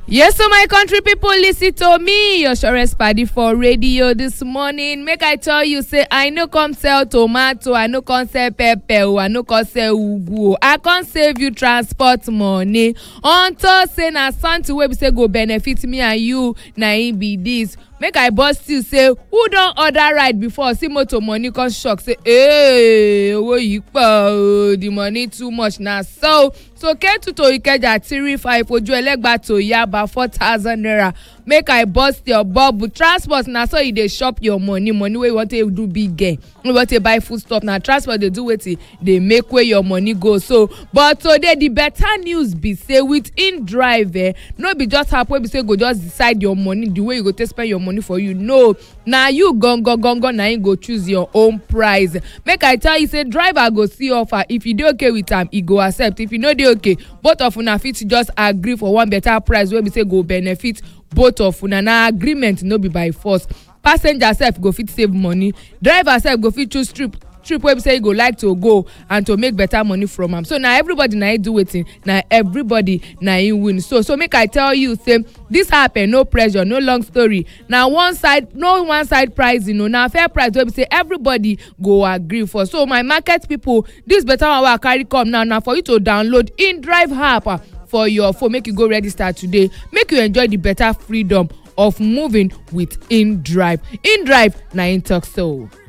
yes so my country pipo listen to me your surest padi for radio dis morning make i tell you say i no come sell tomato i no come sell pepper o i no come sell ugu o i come save you transport money unto say na something wey be say go benefit me and you na im be dis make i burst you say who don order ride before see motor money come shock say hey owó yìí pọ̀ o the money too much na so so ketu to ikeja three five ojú ẹlẹ́gba to yaba four thousand naira make i burst your bubble transport na so e dey chop your money money wey you wan take do big gain wey you wan take buy food stuff na transport dey do wetin dey make wey your money go so but today the better news be say with in drive eh no be just app wey be say go just decide your money the way you go take spend your money for you no na you gangan gangan na im go choose your own price make i tell you say driver go see offer if you dey okay with am e go accept if you no dey okay both of una fit just agree for one better price wey be say go benefit both of una na agreement no be by force passenger sef go fit save money driver sef go fit choose trip trip wey be say e go like to go and to make better money from am so na everybody na im do wetin na everybody na im win so so make i tell you say this app eh no pressure no long story na one side no one side pricing o na fair price wey be say everybody go agree for so my market people this better one wey i carry come now na for you to download in drive app ah, for your phone make you go register today make you enjoy the better freedom of moving with in drive in drive na im talk so.